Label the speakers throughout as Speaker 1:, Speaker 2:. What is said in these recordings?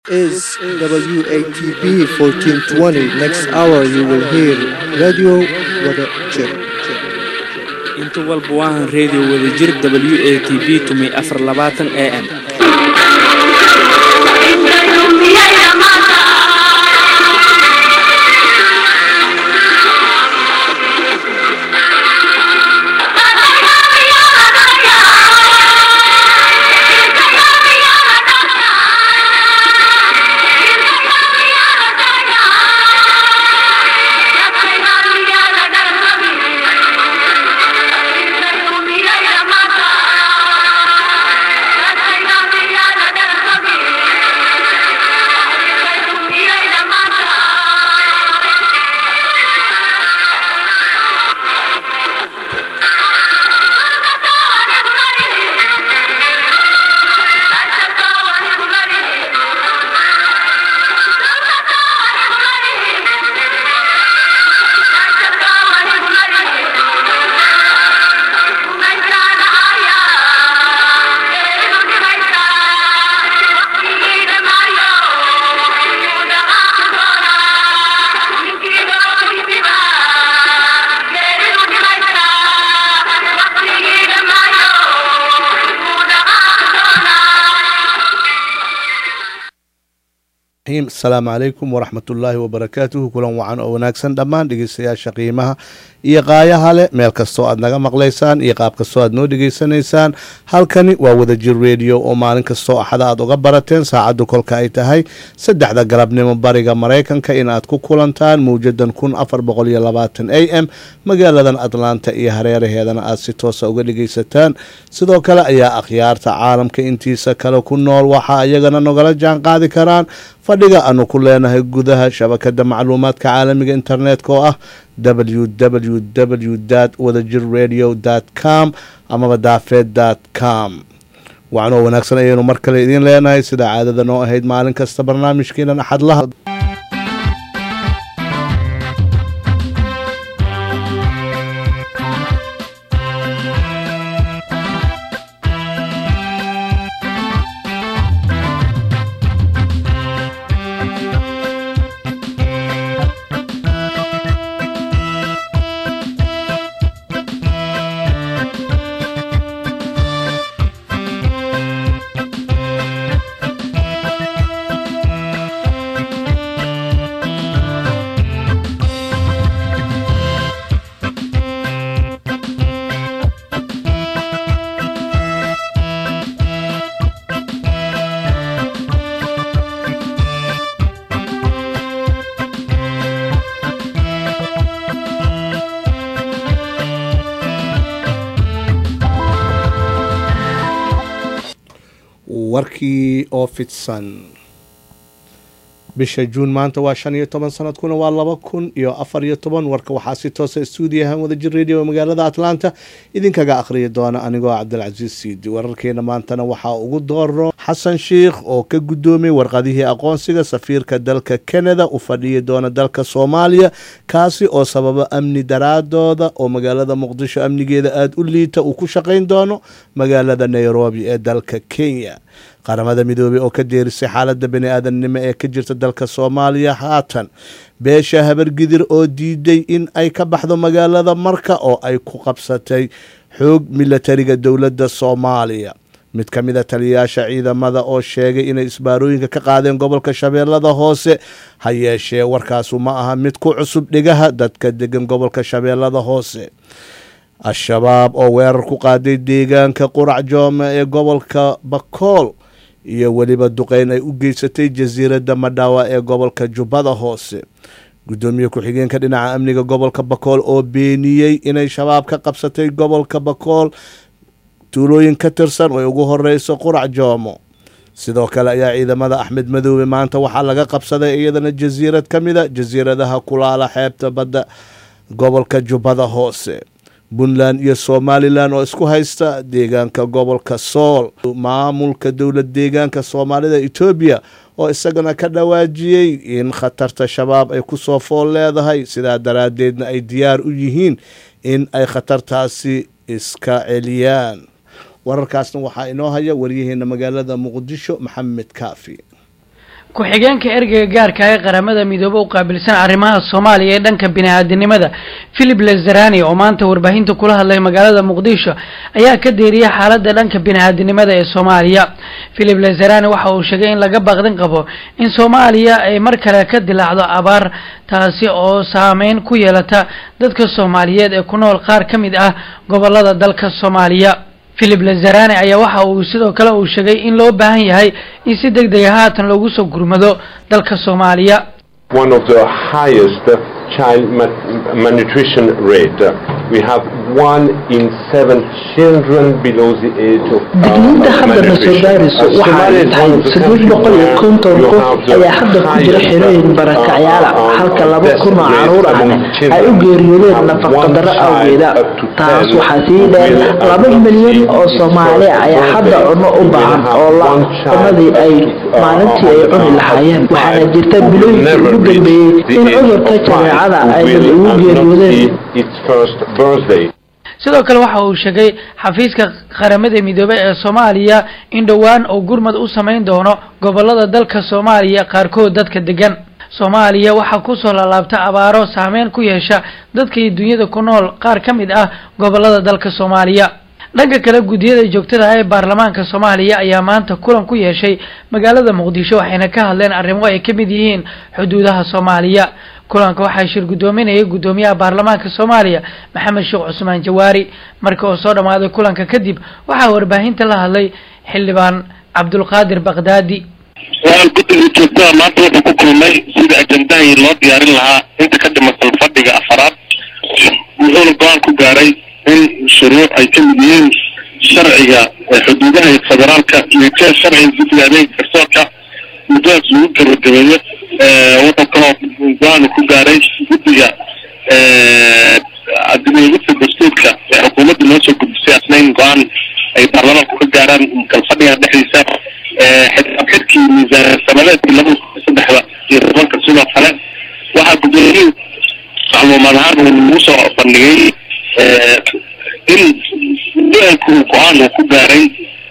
Speaker 1: is WATB 1420. Next hour you will hear Radio Wada Jir.
Speaker 2: inta walba waahan reediyo wadajir w a t b tumay afar labaatan a m
Speaker 3: asalaamu calaykum waraxmatullaahi wabarakaatuhu kulan wacan oo wanaagsan dhammaan dhegeystayaasha qiimaha iyo qaayaha leh meel kastoo aad naga maqlaysaan iyo qaab kastoo aad noo dhegeysanaysaan halkani waa wadajir rediyo oo maalin kastoo axada aad uga barateen saacaddu kolka ay tahay saddexda galabnimo bariga maraykanka in aad ku kulantaan mawjadan kun afar boqol iyo labaatan a m magaaladan atlanta iyo hareeraheedana aad si toosa uga dhegeysataan sidoo kale ayaa akhyaarta caalamka intiisa kale ku nool waxaa iyagana nogala jaan qaadi karaan fadhiga aanu ku leenahay gudaha shabakada macluumaadka caalamiga internetka oo ah www wadajir radio com amaba daafeed com waxanoo wanaagsan ayaynu mar kale idiin leenahay sida caadada noo ahayd maalin kasta barnaamijkeenan axadlaha warkii oo fidsan bisha juun maanta waa shan iyo toban sanadkuna waa laba kun iyo afar iyo toban warka waxaa si toosa stuudiyahan wadajir radio magaalada atlanta idinkaga akhriyi doona anigoo cabdilcasiis siidi wararkeena maantana waxaa ugu dooro xasan sheikh oo ka guddoomiyey warqadihii aqoonsiga safiirka dalka canada u fadhiyi doona dalka soomaaliya kaasi oo sababa amni daraadooda oo magaalada muqdisho amnigeeda aada u liita uu ku shaqayn doono magaalada nairobi ee dalka kenya qaramada midoobey oo ka deerisay xaaladda bani aadamnimo ee ka jirta dalka soomaaliya haatan beesha habargidir oo diiday in ay ka baxdo magaalada marka oo ay ku qabsatay xoog milatariga dowladda soomaaliya mid ka mid a taliyayaasha ciidamada oo sheegay inay isbaarooyinka ka qaadeen gobolka shabeellada hoose ha yeeshee warkaasu ma aha mid ku cusub dhegaha dadka degan gobolka shabeellada hoose al-shabaab oo weerar ku qaaday deegaanka qurac joome ee gobolka bakool iyo weliba duqeyn ay u geysatay jasiiradda madhawa ee gobolka jubbada hoose guddoomiye ku-xigeenka dhinaca amniga gobolka bakool oo beeniyey inay shabaab ka qabsatay gobolka bakool tuulooyin ka tirsan oo ay ugu horeyso qurac joomo sidoo kale ayaa ciidamada axmed madoobe maanta waxaa laga qabsaday iyadana jasiirad ka mida jasiiradaha kulaala xeebta badda gobolka jubbada hoose puntland iyo somalilan oo isku haysta deegaanka gobolka sool maamulka dowlad deegaanka soomaalida etoobiya oo isagana ka dhawaajiyey in khatarta shabaab ay kusoo fool leedahay sidaa daraaddeedna ay diyaar u yihiin in ay khatartaasi iska celiyaan wararkaasna waxaa inoo haya waryaheena magaalada muqdisho maxamed kaafi
Speaker 4: ku-xigeenka ergeyga gaarka ee qaramada midoobe u qaabilsan arrimaha soomaaliya ee dhanka bini-aadinimada philip lazarani oo maanta warbaahinta kula hadlay magaalada muqdisho ayaa ka deeriyay xaaladda dhanka bini-aadinimada ee soomaaliya philip lazarani waxa uu sheegay in laga baaqdin qabo in soomaaliya ay mar kale ka dilaacdo abaar taasi oo saameyn ku yeelata dadka soomaaliyeed ee ku nool qaar ka mid ah gobolada dalka soomaaliya philip lazarani ayaa waxa uu sidoo kale uu sheegay in loo baahan yahay in si deg dega haatan loogu soo gurmado dalka soomaaliya
Speaker 5: one of the highest uh, child ma- malnutrition rate. Uh, we have one in seven children below the age of uh,
Speaker 6: digniinta hadda na soo gaarayso
Speaker 5: Uh,
Speaker 6: waxa ay
Speaker 5: Somalia is
Speaker 6: tahay
Speaker 5: one of the
Speaker 6: saddeed
Speaker 5: countries
Speaker 6: boqol iyo
Speaker 5: where
Speaker 6: konton
Speaker 5: you
Speaker 6: qof
Speaker 5: have the
Speaker 6: ayaa hadda ku jira
Speaker 5: highest,
Speaker 6: xerooyin
Speaker 5: uh,
Speaker 6: barakacyaala
Speaker 5: uh,
Speaker 6: halka
Speaker 5: uh,
Speaker 6: laba
Speaker 5: death
Speaker 6: kun oo
Speaker 5: rate
Speaker 6: caruur
Speaker 5: among
Speaker 6: ahna ay
Speaker 5: children.
Speaker 6: u geeriyoodeen
Speaker 5: Have
Speaker 6: nafaqadaro
Speaker 5: one child
Speaker 6: awgeeda
Speaker 5: up to
Speaker 6: taas
Speaker 5: 10
Speaker 6: waxaa sii dheer
Speaker 5: will, uh,
Speaker 6: laba
Speaker 5: not
Speaker 6: milyan
Speaker 5: see
Speaker 6: oo
Speaker 5: its
Speaker 6: soomaali
Speaker 5: first
Speaker 6: ayaa hadda
Speaker 5: birthday.
Speaker 6: cunno u
Speaker 5: Will
Speaker 6: baahan
Speaker 5: have
Speaker 6: oo la
Speaker 5: one child
Speaker 6: cunnadii ay
Speaker 5: uh,
Speaker 6: maalintii ay
Speaker 5: uh,
Speaker 6: cuni
Speaker 5: uh,
Speaker 6: lahaayeen
Speaker 5: five
Speaker 6: waxaana jirta
Speaker 5: who will
Speaker 6: bilooyinkii
Speaker 5: never
Speaker 6: ugu
Speaker 5: reach
Speaker 6: dambeeyey
Speaker 5: the
Speaker 6: in
Speaker 5: age
Speaker 6: cudurka
Speaker 5: of five
Speaker 6: jadeecada
Speaker 5: who
Speaker 6: aynan
Speaker 5: will,
Speaker 6: ugu
Speaker 5: uh, not
Speaker 6: geeriyoodeen
Speaker 5: see its first birthday.
Speaker 4: sidoo kale waxa uu sheegay xafiiska qaramada midoobey ee soomaaliya in dhowaan uu gurmad u samayn doono gobolada dalka soomaaliya qaarkood dadka degan soomaaliya waxaa kusoo laalaabta abaaro saameyn ku yeesha dadka iyo dunyada ku nool qaar ka mid ah gobolada dalka soomaaliya dhanka kale guddiyada joogtada ah ee baarlamaanka soomaaliya ayaa maanta kulan ku yeeshay magaalada muqdisho waxayna ka hadleen arrimo ay ka mid yihiin xuduudaha soomaaliya kulanka waxaa shir guddoominayay guddoomiyaha baarlamaanka soomaaliya maxamed sheekh cusmaan jawaari marka oo soo dhammaaday kulanka kadib waxaa warbaahinta la hadlay xildhibaan cabdulqaadir bakdaadi
Speaker 7: waan guddiga joogtada maanta wuxuu ku kulmay sida ajendahii loo diyaarin lahaa inta ka dhimasan fadhiga afaraad wuxuuna go-aan ku gaaray in shuruuc ay ka mid yihiin sharciga xuduudaha iyo federaalka iyo ka sharciga guddiga adeega garsoorka muddadaas lagu gabagabeeyo wuxuu kaloo go-aan ku gaaray guddiga admiyagudka dastuurka ee xukuumadda noo soo gudbisay asnayn go-aan ay baarlamaanku ka gaaraan kalfadhiga dhexdiisa xidkii miisaan sanadeedkii laba kun saddexda iyo tobanka sidoo kale waxaa guddoomiyuhu macluumaad ahaan uu nagu soo bandhigay in duhanku go-aan uu ku gaaray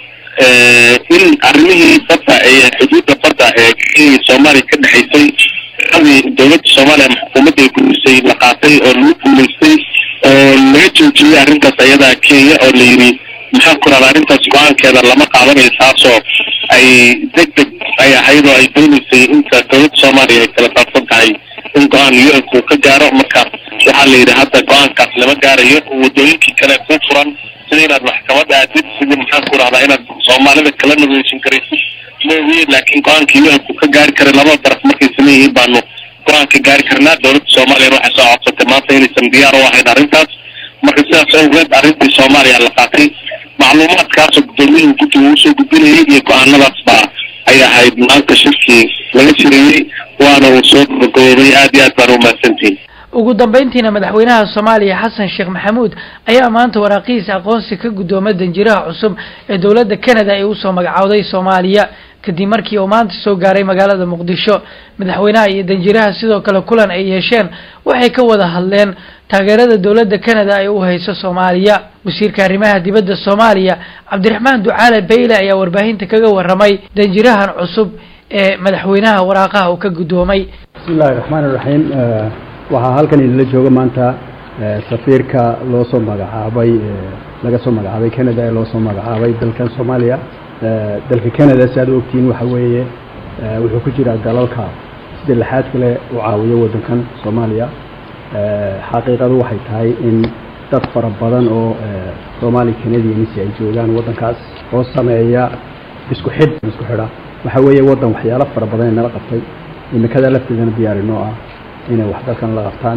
Speaker 7: in arrimihii badda ee xuduudda badda ee kenya soomaaliya ka dhexaysay adii dowladda soomaaliya ama xukuumadda ay gurisay la qaatay oo lagu guulaystay oo laga joojiyey arrintaas ayadaa kenya oo la yidhi maxaa ku rahda arrintaas go-aankeeda lama qaadanayo taasoo ay deg deg ay ahayd oo ay dooneysay inta dowladda soomaaliya ay kala saabsan tahay in go-aan u-nku ka gaaro marka waxaa la yidhi hadda go-aankaas lama gaarayo wadooyinkii kale ku furan sida inaad maxkamad aadid sidii maxaan ku rahdaa inaad soomaalida kala nageysan karaysid mooye laakiin go-aankii u-nku ka gaari karay labada daraf markay sameeyihiin baanu go-aan ka gaari karnaa dowladda soomaaliya waxay soo codsatay maanta inaysan diyaar u ahayn arrintaas marka sidaas awgeed arrintii soomaaliya la qaatay macluumaadkaasoo guddoomiyuhu guddiga uu soo gudbinayay iyo go-aanadaas baa ay ahayd maanta shirkii laga shirayey waana uu soo gabagaboobay aad iyo aad baan umahadsantihin
Speaker 4: ugu dambeyntiina madaxweynaha soomaaliya xasan sheekh maxamuud ayaa maanta waraaqihiisa aqoonsi ka guddoomay danjiraha cusub ee dowladda canada ay usoo magacowday soomaaliya kadib markii uu maanta soo gaaray magaalada muqdisho madaxweynaha iyo danjiraha sidoo kale kulan ay yeesheen waxay ka wada hadleen taageerada dowladda canada ay u hayso soomaaliya wasiirka arrimaha dibadda soomaaliya cabdiraxmaan ducaale bayle ayaa warbaahinta kaga waramay danjirahan cusub ee madaxweynaha waraaqaha uu ka guddoomay
Speaker 8: bismi illahi raxmaan iraxiim waxaa halkan idinla jooga maanta safiirka loo soo magacaabay laga soo magacaabay canada ee loo soo magacaabay dalkan soomaaliya dalka canada si aad u ogtihiin waxa weeye wuxuu ku jiraa dalalka sida lixaad kale u caawiyo waddankan soomaaliya xaqiiqadu waxay tahay in dad fara badan oo soomaali canadians ay joogaan waddankaas oo sameeya isku xidh isku xidha waxa weeye waddan waxyaalo fara badan ay nala qabtay imikada lafteedana diyaarinoo ah inay wax dalkan la qabtaan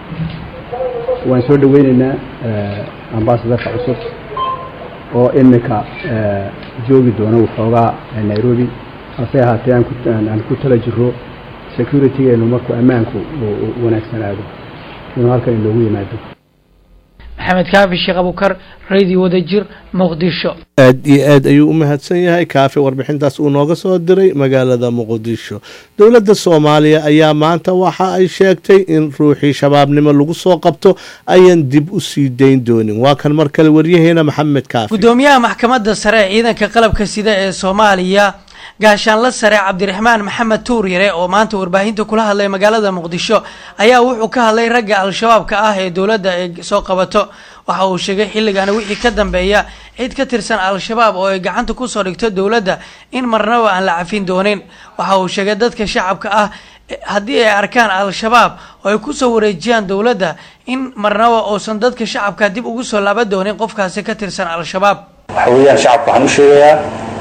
Speaker 8: waan soo dhaweyneynaa ambasadarka cusub oo imika joogi doona waxoogaa nairobi hase ahaatee aan ku tala jiro securitygeenu markuu ammaanku wanaagsanaado inuu halkan inoogu yimaado
Speaker 4: maxamed kaafi sheekh abukar radio wadajir muqdisho
Speaker 3: aad iyo aad ayuu u mahadsan yahay kaafi warbixintaas uu nooga soo diray magaalada muqdisho dowladda soomaaliya ayaa maanta waxa ay sheegtay in ruuxii shabaabnimo lagu soo qabto ayan dib u sii dayn doonin waa kan mar kale waryaheena maxamed kaafi
Speaker 4: guddoomiyaha maxkamadda sare ee ciidanka qalabka sida ee soomaaliya gaashaanla sare cabdiraxmaan maxamed tuuryare oo maanta warbaahinta kula hadlay magaalada muqdisho ayaa wuxuu ka hadlay ragga al-shabaabka ah ee dowladda ay soo qabato waxa uu sheegay xilligaana wixii ka dambeeya cid ka tirsan al-shabaab oo ay gacanta kusoo dhigto dowladda in marnaba aan la cafin doonin waxa uu sheegay dadka shacabka ah haddii ay arkaan al-shabaab oo ay kusoo wareejiyaan dowladda in marnaba uusan dadka shacabka dib ugu soo laaban doonin qofkaasi ka tirsan al-shabaab
Speaker 9: waxa weeyaan shacabka waxaan u sheegayaa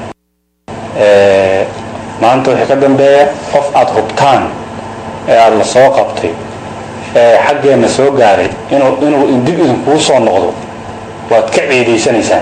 Speaker 9: maanta wixii ka dambeeya qof aada hubtaan ee aada la soo qabtay ee xaggeenna soo gaaray inuu inuu dib idinkugu soo noqdo waad ka ciidaysanaysaan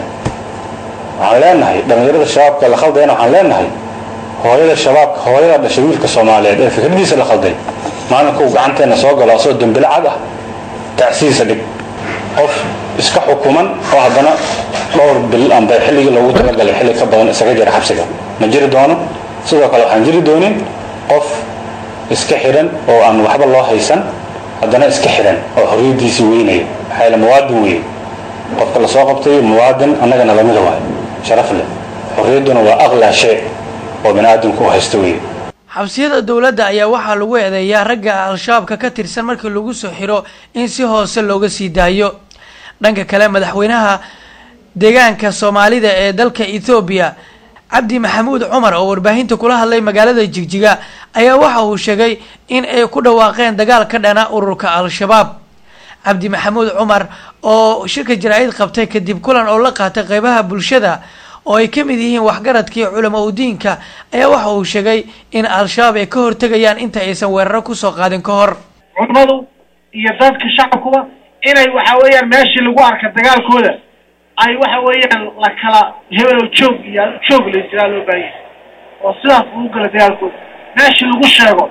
Speaker 9: waxaan leenahay dhallinyarada shabaabka la khaldayna waxaan leenahay hooyada shabaabka hooyada dhashay wiilka soomaaliyeed ee fikradiisa la khalday maalinka uu gacanteenna soo galo asoo dembile cad ah tacsiisa dhig qof iska xukuman oo haddana dhowr bil amba xilligii loogu talagalay xilli ka badan isaga jira xabsiga ma jiri doono sidoo kale waxaan jiri doonin qof iska xidhan oo aan waxba loo haysan haddana iska xidhan oo xorriyaddiisii weynaya maxaa yaele muwaadin weeye qofka la soo qabtay muwaadin annagana lamida waay sharaf leh xorriyadduna waa aqlaa shay oo bani aadamku u haysta weeye
Speaker 4: xabsiyada dowladda ayaa waxaa lagu eedeeyaa ragga al-shabaabka ka tirsan markii lagu soo xiro in si hoose looga sii daayo dhanka kale madaxweynaha deegaanka soomaalida ee dalka ethoobiya cabdi maxamuud cumar oo warbaahinta kula hadlay magaalada jigjiga ayaa waxa uu sheegay in ay ku dhawaaqeen dagaal ka dhana ururka al-shabaab cabdi maxamuud cumar oo shirka jaraa-id qabtay kadib kulan oo la qaatay qeybaha bulshada oo ay ka mid yihiin waxgaradkii culamo udiinka ayaa waxa uu sheegay in al-shabaab ay ka hortegayaan inta aysan weeraro kusoo qaadin ka hor
Speaker 10: culimadu iyo dadka shacabkuba inay waxa weeyaan meeshii lagu arka dagaalkooda ay waxa weeyaan la kala hebelow joog iyo joog la jiraa loo baahanya oo sidaas lagu gala dagaalkooda meeshii lagu sheego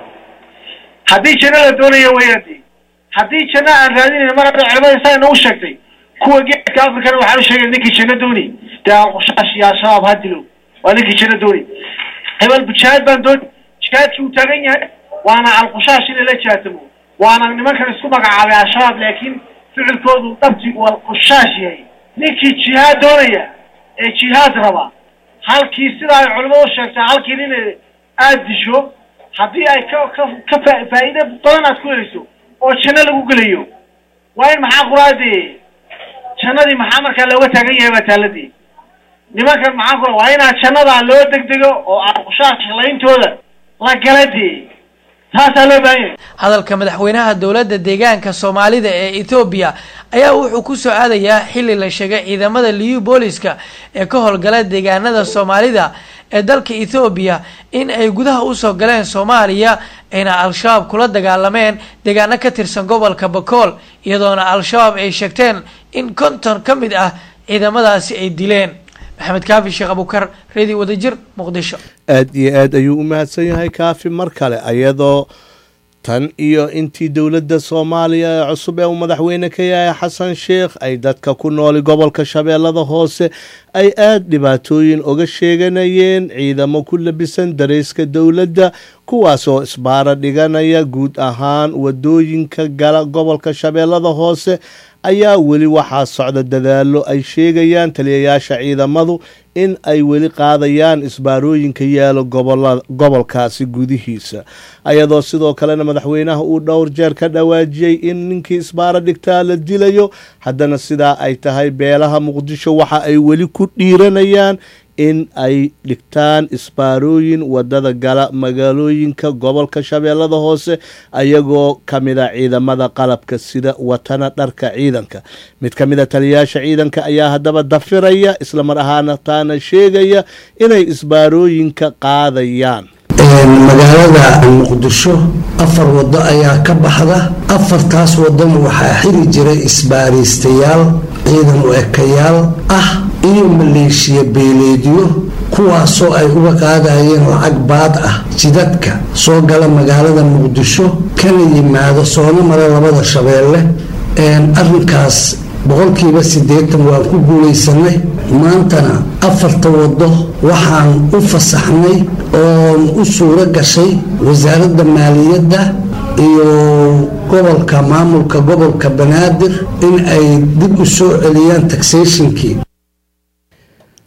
Speaker 10: haddii janno la doonaya weyaadi haddii janno aan raadinayn mar hadda culimada saa inagu sheegtay kuwa geedka afrikana waxaan u sheegay ninkii janno dooni dee alqushaash iyo al-shabaab ha dilo waa ninkii janno dooni hebel jihaad baan dooni jihaadkii uu taagan yahay waana alqushaash inay la jihaatamo waana nimankan isku magacaabay al-shabaab laakiin ficilkoodu dhabti uu alqushaash yahay ninkii jihaad doonaya ee jihaad raba halkii sida ay culimadu sheegtaa halkii nin aada disho haddii ay ka ka ka faa- faa'iide badan aad ku helayso oo janno lagu gelayo waa in maxaa quraadee jannadii maxaa markaa looga taagan yahay baa taaladii nimankan maxaa kula waa inaa jannadaa loo degdego oo alqushaash layntooda la gala dee taasaa loo baahan yahay
Speaker 4: hadalka madaxweynaha dowladda deegaanka soomaalida ee ethoobiya ayaa wuxuu ku soo aadayaa xilli la sheegay ciidamada liyu booliska ee ka howlgala deegaanada soomaalida ee dalka ethoobiya in ay gudaha usoo galeen soomaaliya ayna al-shabaab kula dagaalameen deegaano ka tirsan gobolka bakool iyadoona al-shabaab ay sheegteen in konton ka mid ah ciidamadaasi ay dileen maxamed kaafi sheekh abukar reedi wadajir muqdisho
Speaker 3: aada iyo aad ayuu u mahadsan yahay kaafi mar kale ayadoo tan iyo intii dowladda soomaaliya ee cusub ee uu madaxweyne ka yahay xasan sheekh ay dadka ku nooli gobolka shabeellada hoose ay aada dhibaatooyin oga sheeganayeen ciidamo ku labisan dareyska dowladda kuwaasoo isbaara dhiganaya guud ahaan wadooyinka gala gobolka shabeellada hoose ayaa weli waxaa socda dadaalo ay sheegayaan taliyayaasha ciidamadu in ay weli qaadayaan isbaarooyinka yaalo gobolkaasi gudihiisa ayadoo sidoo kalena madaxweynaha uu dhowr jeer ka dhawaajiyey in ninkii isbaaro dhigtaa la dilayo haddana sidaa ay tahay beelaha muqdisho waxa ay weli ku dhiiranayaan in ay dhigtaan isbaarooyin wadada gala magaalooyinka gobolka shabeellada hoose ayagoo ka mida ciidamada qalabka sida watana dharka ciidanka mid ka mida taliyayaasha ciidanka ayaa haddaba dafiraya islamar ahaana taana sheegaya inay isbaarooyinka qaadayaan
Speaker 11: magaalada muqdisho afar wado ayaa ka baxda afartaas wadana waxaa xiri jiray isbaariistayaal ciidan u ekayaal ah iyo maleeshiya beeleedyo kuwaasoo ay uga qaadayeen lacag baad ah jidadka soo gala magaalada muqdisho kana yimaado soona mara labada shabeelle arinkaas boqolkiiba siddeetan waan ku guulaysanay maantana afarta wado waxaan u fasaxnay oon u suuro gashay wasaaradda maaliyadda iyo gobolka maamulka gobolka banaadir in ay dib u soo celiyaan taxationkii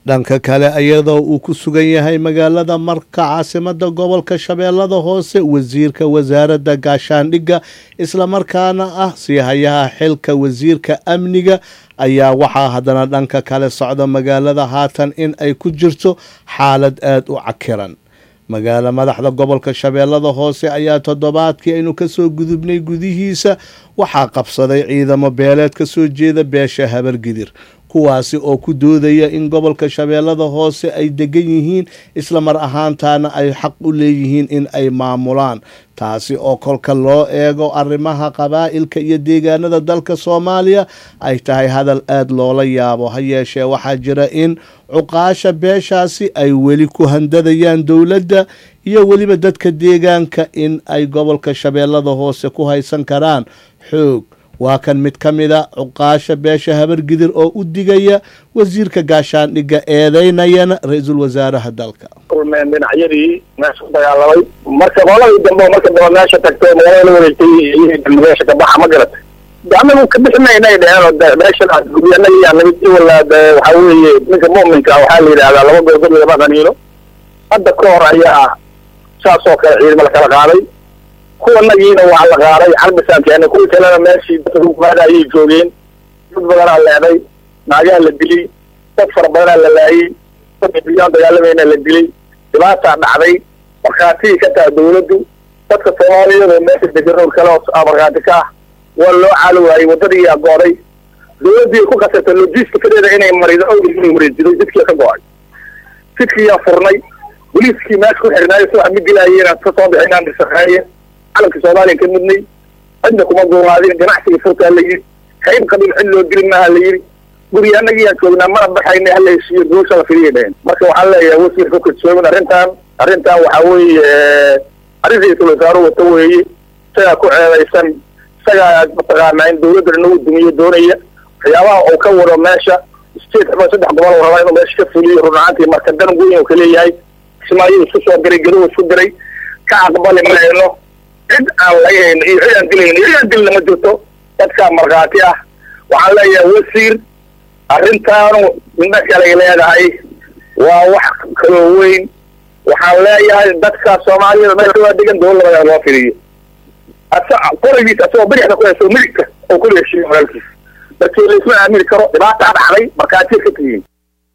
Speaker 3: dhanka kale iyadoo uu ku sugan yahay magaalada marka caasimada gobolka shabeellada hoose wasiirka wasaaradda gaashaandhigga islamarkaana ah siihayaha xilka wasiirka amniga ayaa waxaa haddana dhanka kale socda magaalada haatan in ay ku jirto xaalad aada u cakiran magaala madaxda gobolka shabeellada hoose ayaa toddobaadkii aynu kasoo gudubnay gudihiisa waxaa qabsaday ciidamo beeleed ka soo jeeda beesha habargidir kuwaasi oo ku doodaya in gobolka shabeellada hoose ay degan yihiin isla mar ahaantaana ay xaq u leeyihiin in ay maamulaan taasi oo kolka loo eego arrimaha qabaa'ilka iyo deegaanada dalka soomaaliya ay tahay hadal aada loola yaabo ha yeeshee waxaa jira in cuqaasha beeshaasi ay weli ku handadayaan dowladda iyo weliba dadka deegaanka in ay gobolka shabeellada hoose ku haysan karaan xoog waa kan mid ka mid a cuqaasha beesha habargidir oo u digaya wasiirka gaashaandhigga eedeynayana ra-iisul wasaaraha dalka
Speaker 12: kulmeen dhinacyadii meesha ku dagaalamay marka qoladii dambe oo marka dambe meesha tagtay magaalada la wareegtay iyagii dambe meesha ka baxa ma garatay anagu ka bixi maynay dheheen oo meeshan guryanagi yaa nimid iwala waxaa weeye ninka mu'minka waxaa la yidhahdaa laba goorgod lama qaniino hadda ka hor ayaa saas oo kale ciidamo la kala qaaday kuwanagiina waa la qaaday carbisaan keenay kuwii kalena meeshii dadka ayay joogeen dad badanaa leeday naagaha la dilay dad fara badanaa la laayey dad biyaan dagaalamayna la dilay dhibaataa dhacday markhaatigii ka taha dawladdu dadka soomaaliyeed oo meesha degan oo kale oo markhaati ka ah waa loo caali waayey waddadii yaa go'day dawladdii ku kasabtay logisticadeeda inay marido awdii inay wareejiday jidkii ka go'ay jidkii yaa furnay boliiskii meesha ku xirnaayo si wax ma dilaayeen ka soo bixinaan disaqeeye calanka soomaaliya ka midnay cidna kuma guumaadin ganacsiga furtaa la yidhi qayb qabiil cid loo dili maaha la yidhi guriga anagiyaan joognaa mana baxayna hala heshiiyo goosha la filiya dheheen marka waxaan leeyahay wasiir ka kadsoomin arrintan arrintan waxaa weeye arrin ra-iisul wasaare wata weeye isagaa ku ceedaysan isagaa mataqaanaa in dawladda nagu dumiyo doonaya waxyaabaha uu ka wado meesha state ama saddex gobol uu rabaa inuu meesha ka fuliyo run ahaantii marka dan weyn uu ka leeyahay kismaayo isku soo diray gadow isku diray ka aqbali mayno cid aan laga hayno iyo cid aan dilayno iyo cid aan dilna ma jirto dadkaa markhaati ah waxaan leeyahay wasiir arrintaanu midna kalay leedahay waa wax kaloo weyn waxaan leeyahay dadka soomaaliyada meesha waa degan dawladda loo firiyo asa qorigiis asagoo bidixda ku hayso midigta oo kula heshiiyo walaalkiis markii laisma aamini karo dhibaataa dhacday markhaatiya ka tihiin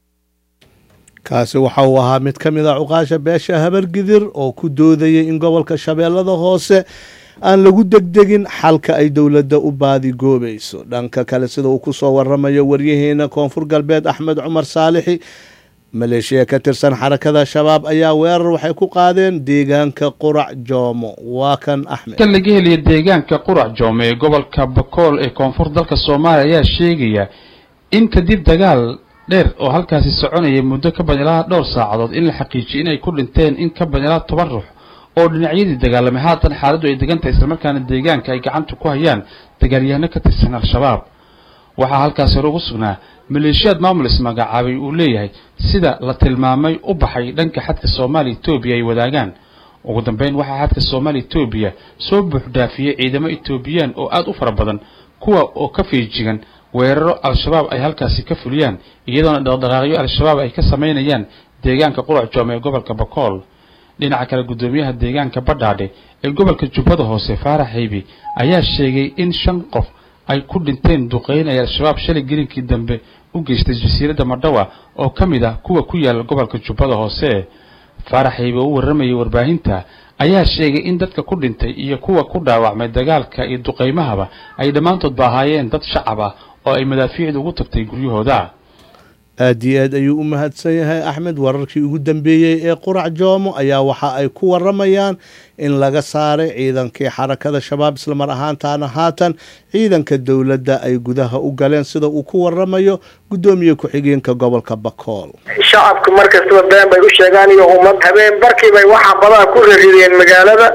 Speaker 3: kaasi waxa uu ahaa mid ka mid a cuqaasha beesha habargidir oo ku doodayay in gobolka shabeellada hoose aan lagu degdegin xalka ay dowladda u baadigoobayso dhanka kale sida uu kusoo waramayo waryaheena koonfur galbeed axmed cumar saalixi maleeshiya ka tirsan xarakada shabaab ayaa weerar waxay ku qaadeen deegaanka qurac joomo waa kan axmed
Speaker 13: kan laga heliya deegaanka qurac joome ee gobolka bakool ee koonfur dalka soomaaliya ayaa sheegaya in kadib dagaal dheer oo halkaasi soconaya muddo ka badan ilaa dhowr saacadood in la xaqiijiyay inay ku dhinteen in ka badan ilaa toban ruux oo dhinacyadii dagaalamay haatan xaaladdu ay degan tahay islamarkaana deegaanka ay gacanta ku hayaan dagaalyahano ka tirsan al-shabaab waxaa halkaasi hore ugu sugnaa maleeshiyaad maamul ismagacaabay uu leeyahay sida la tilmaamay u baxay dhanka xadka soomaaliya etoobiya ay wadaagaan ugu dambeyn waxaa xadka soomaaliya etoobiya soo buuxdhaafiyey ciidamo etoobiyaan oo aada u fara badan kuwa oo ka feejigan weeraro al-shabaab ay halkaasi ka fuliyaan iyadoona dhaqdhaqaaqyo al-shabaab ay ka samaynayaan deegaanka qurac joome ee gobolka bakool dhinaca kale guddoomiyaha deegaanka badhaadhe ee gobolka jubbada hoose faarax haybi ayaa sheegay in shan qof ay ku dhinteen duqeyn ay al-shabaab shalay gelinkii dambe u geystay jasiiradda madhawa oo ka mid ah kuwa ku yaala gobolka jubbada hoose faarax haybi oo u warramayay warbaahinta ayaa sheegay in dadka ku dhintay iyo kuwa ku dhaawacmay dagaalka iyo duqaymahaba ay dhammaantoodba ahaayeen dad shacab ah oo ay madaafiicdu ugu tagtay guryahooda
Speaker 3: aad iyo aad ayuu u mahadsan yahay axmed wararkii ugu dambeeyey ee qurac joomo ayaa waxa ay ku waramayaan in laga saaray ciidankii xarakada shabaab islamar ahaantaana haatan ciidanka dowladda ay gudaha u galeen sida uu ku waramayo guddoomiye ku-xigeenka gobolka bakool
Speaker 14: shacabku markastaba been bay u sheegaan iyo ummad habeen barkii bay waxaa badaa ku rarideen magaalada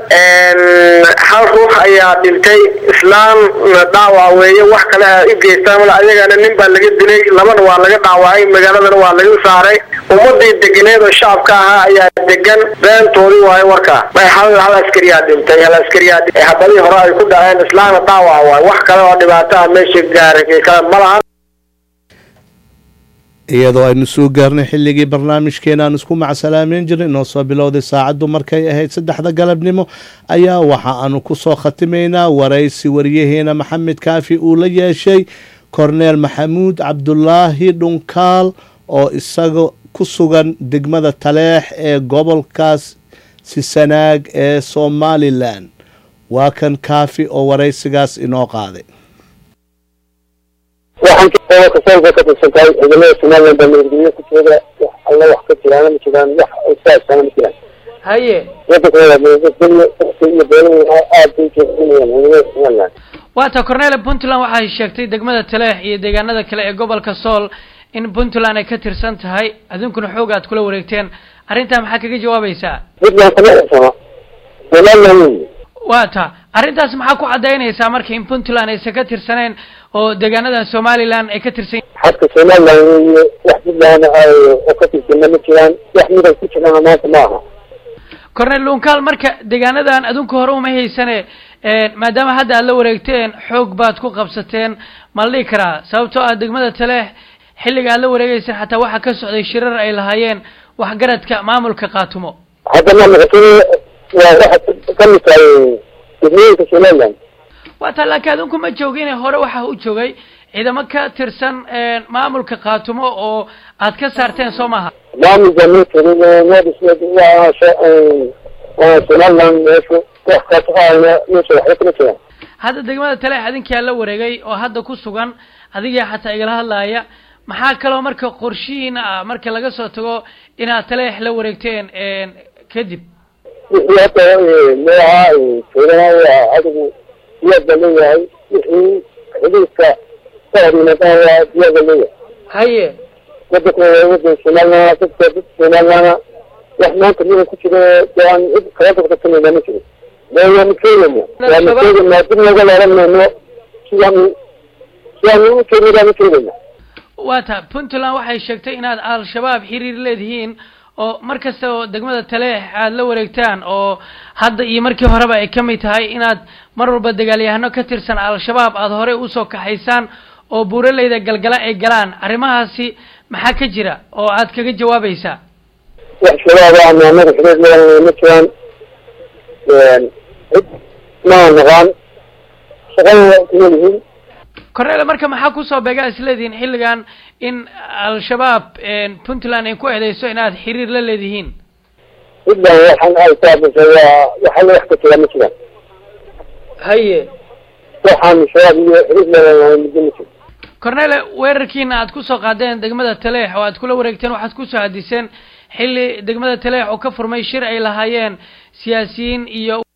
Speaker 14: hal ruux ayaa dhintay islaamna dhaawac weeye wax kale a u geystaan mala ayagana nin baa laga dilay labana waa laga dhaawacay magaaladana waa laga saaray ummadii deganeed oo shacabka ahaa ayaa degan beentoodii waayo warkaa hal hal askariyaa dhintay hal askariyaa habadii hore ay ku dhaceen islaamna dhaawac waayo wax kale oo dhibaato ah meesha gaaray kale ma lahan
Speaker 3: iyadoo aynu soo gaarnay xilligii barnaamijkeena aan isku macsalaameyn jirnay inoo soo bilowday saacaddu markay ahayd saddexda galabnimo ayaa waxa aanu ku soo khatimaynaa waraysi wariyaheena maxamed kaafi uu la yeeshay korneel maxamuud cabdulaahi dhunkaal oo isaga ku sugan degmada taleex ee gobolkaas sisanaag ee somalilan waa kan kaafi oo waraysigaas inoo qaaday
Speaker 15: waxaan gobolka soolka ka tirsan tahay ciidamada somaliland baa nabadgelyo ku jooga wax alla wax ka jiraana ma jiraan wax saasana ma jiraan
Speaker 4: haye
Speaker 15: wadankooda nabadgelyo dadka iyo beelaha aad bay jeedinayaan ciidamada somaliland
Speaker 4: waata cornele puntland waxay sheegtay degmada taleex iyo deegaanada kale ee gobolka sool in puntland ay ka tirsan tahay adinkuna xoog aad kula wareegteen arrintaa maxaa kaga jawaabaysaa
Speaker 15: puntland kama xirsana somaliland wey
Speaker 4: waa ta arrintaas maxaa ku cadaynaysaa marka in puntland aysan ka tirsaneen oo deegaanadan somaliland ay ka tirsan
Speaker 15: xadka somaliland weeye wax puntland oo ka tirsana ma jiraan wax midan ku jirana maanta ma aha
Speaker 4: cornel lunkaal marka deegaanadan adinku hore uma haysane maadaama hadda aad la wareegteen xoog baad ku qabsateen ma la dhihi karaa sababtoo ah degmada taleex xilliga aad la wareegeyseen xataa waxaa ka socday shirar ay lahaayeen waxgaradka maamulka qaatumo
Speaker 15: hadda ma noqotay waa waxa ka mid tahay degmooyinka somaliland
Speaker 4: waa taa laakiin adinku ma joogine hore waxaa u joogay ciidamo ka tirsan maamulka qaatumo oo aad ka saarteen soo maaha
Speaker 15: maamulka ma jirin waa waa somaliland meeshu wax kaasaqaana meesha waxba kama jiraan
Speaker 4: hadda degmada taleex adinkaa la wareegay oo hadda ku sugan adigaa xataa igala hadlaaya maxaa kaloo marka qorshihiina ah marka laga soo tago inaad taleex la wareegteen kadib
Speaker 15: wixii hadda magaca joogana waa adigu diyaad baa leeyahay wixii xidhiidka ka hor yimaadana waa diyaad baa leeyahay
Speaker 4: haye
Speaker 15: wadanka wadan somaliland dadka dad somaliland wax maanta midan ku jiro dee aan cid kala dabqasanayna ma jiro dee waanu keenayna waanu keenaynaa dib nooga laabanayno sidaanu sidaanu u keenay baanu keenayna
Speaker 4: waa ta puntland waxay sheegtay inaad al-shabaab xiriir leedihiin oo mar kasta oo degmada taleex aad la wareegtaan oo hadda iyo markii horeba ay ka mid tahay inaad mar walba dagaalyahano ka tirsan al-shabaab aada horey usoo kaxaysaan oo buuraleyda galgala ay galaan arrimahaasi maxaa ka jira oo aad kaga jawaabaysaa
Speaker 15: wax shabaab ah maamada xiriir leedanay ma jiraan cid maa naqaan shaqada kuma yihiin
Speaker 4: cornele marka maxaa kusoo beegaa isleedihiin xilligan in al-shabaab puntland ay ku eedeyso inaad xiriir la leedihiin
Speaker 15: puntland waxaan ay taabasay waa waxa la wax ka jira ma jiraan
Speaker 4: haye
Speaker 15: waxaan shabaab iyo xiriir leedanay muddo ma jiro
Speaker 4: cornele weerarkiina aad kusoo qaadeen degmada taleex oo aad kula wareegteen waxaad kusoo hadiseen xilli degmada taleex oo ka furmay shir ay lahaayeen siyaasiyiin iyo